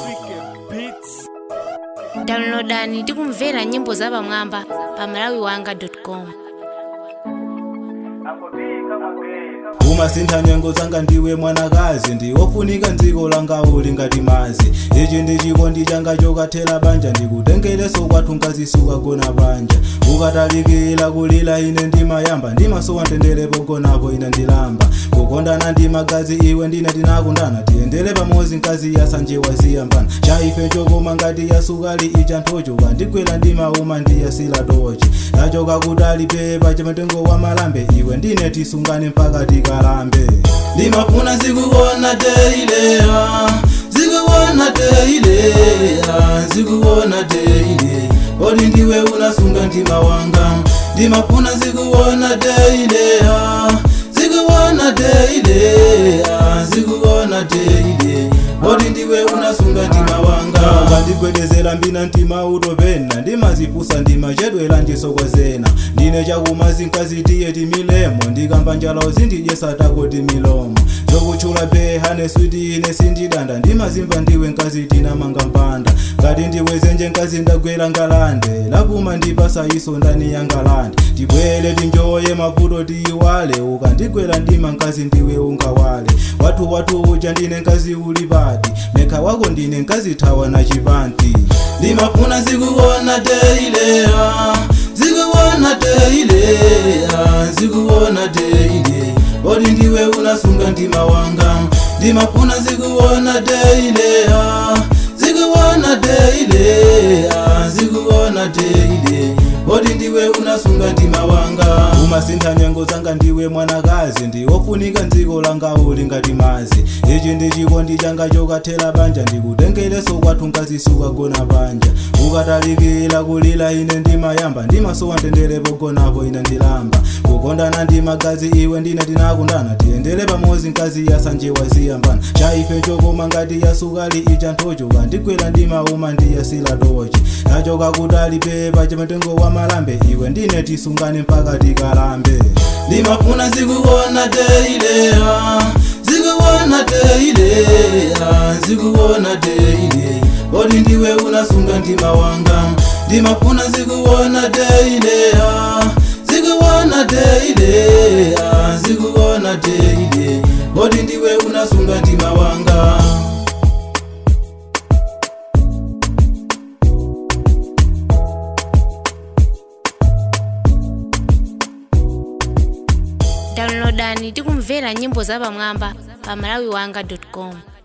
downloadani ndi kumvera nyimbo zapamwamba pa malawiwanga.com umasintha nyengo zanga ndiwe mwanakazi ndiwofunika mdziko langa uli ngati mazi ichi ndi chikondi changa chokathera banja ndikutengereso kwathu nkazisuka gona banja ukatalikira kulira ine ndimayamba ndimasowa mtendere pogonapo ine ndilamba kukondana ndi magazi iwe ndine tinakundana tiyendere pamodzi mkazi yasanje waziyambana cha ife chokoma ngati yasukali icha nthochoka ndigwera ndimauma ndiyasila tochi tachoka kudali pepa chamatengo wa malambe iwe ndine tisungane mpaka tikalambe ndimafuna zikuona teile ah, zikuona teile ah, zikuona teile odi ndiwe unasunga mtima wanga ndimafuna zikuona teile ah, zikuona teile ah, zikuona teile odi ndiwe unasunga mtima wanga ukandigwedezera mbina mtima utopena ndimazipusa ndimachedwera ndisokozena ndine chakumazi nkazitiye timilemo ndikamba njala zindidyesa tako timilomo zokutchula behane switi ine sindidanda ndimazimva ndiwe nkazi tinamanga mpanda ngati ndiwezenje nkazi ndagwera ngalande lapuma ndipasa iso ndani ya ngalande tibwere tinjoye mavuto tiyiwale ukandigwera ndima nkazi ndiwe ungawale wathu wathu uja ndine nkazi uli pati mekha wako ndine nkazi thawa na chipanti ndimafuna zikuona teile ah, zikuona teile ah, zikuona teile odi ndiwe unasunga mtima wanga ndimafuna zikuona teile ah, zikuona teile ah, zikuona teile odi ndiwe unasunga mtima wanga umasintha nyengo zanga ndiwe mwanakazi ndiwofunika mdziko langa uli ngati mazi ichi ndi chikondi changa chokathera banja ndikutengereso kwathu nkazisuka gona banja ukatalikira kulira ine ndimayamba ndimasowa mtendere pogonapo ine ndilamba kukondana ndi magazi iwe ndine tinakundana tiyendere pamodzi mkazi yasanje waziyambana cha ife chokoma ngati yasukali icha nthochoka ndigwera ndimauma ndiyasila tochi tachoka kudali pepa chamatengo wa malambe iwe ndine tisungane mpaka tikalambe ndimafuna zikuona teile ah, zikuona teile ah, zikuona teile odi ndiwe unasunga mtima wanga ndimafuna zikuona teile ah, zikuona teile ah, zikuona teile odi ndiwe unasunga mtima wanga downloadani ndi kumvera nyimbo zapamwamba pa malawiwanga.com